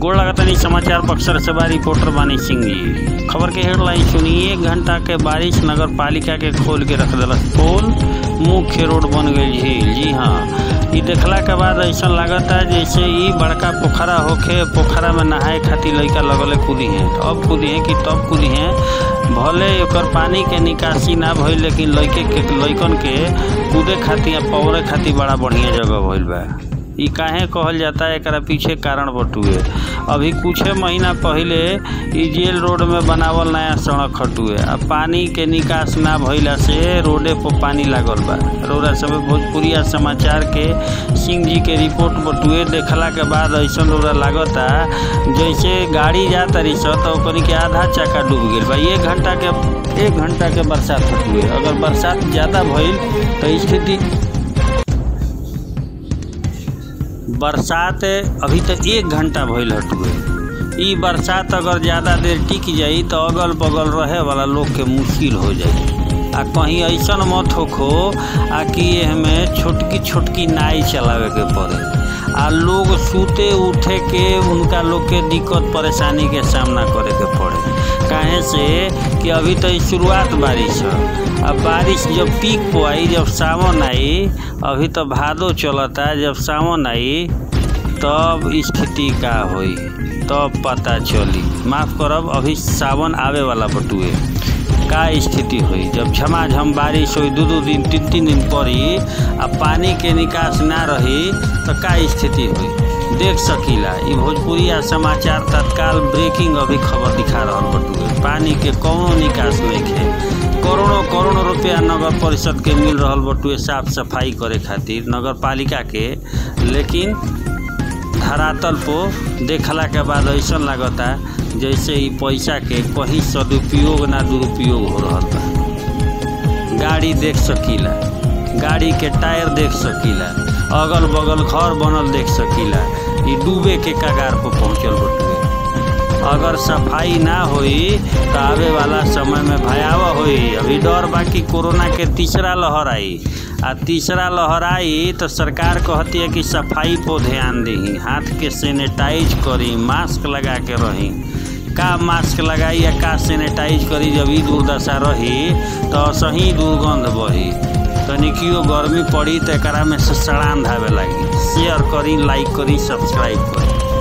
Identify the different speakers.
Speaker 1: गोड़ लगातानी समाचार बक्सर से बा रिपोर्टर बानी सिंह जी खबर के हेडलाइन सुनिए एक घंटा के बारिश नगर पालिका के खोल के रख दिलस पोल मुख्य रोड बन गई झील जी हाँ ई देखला के बाद ऐसा लागता जैसे ई बड़का पोखरा होखे पोखरा में नहाए खातिर लइका लगले कूदी हैं अब कूदी हैं कि तब कूदी हैं भले ओकर पानी के निकासी ना भइल लेकिन लइके के लइकन के कूदे खातिर पौरे खातिर बड़ा बढ़िया जगह भइल बा ई काहे कहल जाता है एकरा पीछे कारण बटुए अभी कुछ महीना पहले ई जेल रोड में बनावल नया सड़क हटुए आ पानी के निकास ना भइला से रोडे पर पानी लागल बा रौरा सब भोजपुरिया समाचार के सिंह जी के रिपोर्ट बटुए देखला के बाद ऐसा रौरा लागता जैसे गाड़ी जा तरी स तो ओकनी के आधा चक्का डूब गेल बा एक घंटा के एक घंटा के बरसात हटुए अगर बरसात ज़्यादा भइल तो स्थिति बरसात अभी तक एक घंटा भइल हटुए ई बरसात अगर ज़्यादा देर टिक जाई तो अगल बगल रहे वाला लोग के मुश्किल हो जाई आ कहीं ऐसा मत होखो आ कि हमें छोटकी छोटकी नाई चलावे के पड़े आ लोग सूते उठे के उनका लोग के दिक्कत परेशानी के सामना करे के पड़े काहे से कि अभी तो शुरुआत बारिश है अब बारिश जब पीक पे आई जब सावन आई अभी तो भादो चलता जब सावन आई तब स्थिति का होई तब पता चली माफ़ करब अभी सावन आवे वाला बटुए का स्थिति हुई जब झमाझम बारिश हुई दू दू दिन तीन तीन दिन पड़ी आ पानी के निकास ना रही तो का स्थिति हुई देख सकीला ई भोजपुरिया समाचार तत्काल ब्रेकिंग अभी खबर दिखा रहा बटुए पानी के कौनो निकास नहीं है करोड़ों करोड़ों रुपया नगर परिषद के मिल रहा बटुए साफ सफाई करे खातिर नगर पालिका के लेकिन धरातल पर देखला के बाद ऐसा लगता जैसे ई पैसा के कहीं सदुपयोग ना दुरुपयोग हो रहा बा गाड़ी देख सकीला गाड़ी के टायर देख सकीला अगल बगल घर बनल देख सकीला ई डूबे के कगार पर पहुँचल बटुए अगर सफाई ना होई तो आवे वाला समय में भयावह होई अभी डर बाकी कोरोना के तीसरा लहर आई आ तीसरा लहर आई तो सरकार कहती है कि सफाई पर ध्यान दी हाथ के सैनिटाइज करी मास्क लगा के रही का मास्क लगाई या का सैनिटाइज करी जब ई दुर्दशा रही तो सही दुर्गंध बही तनिकियो गर्मी पड़ी तो एकरा में से सड़ान धावे लगी शेयर करी लाइक करी सब्सक्राइब करी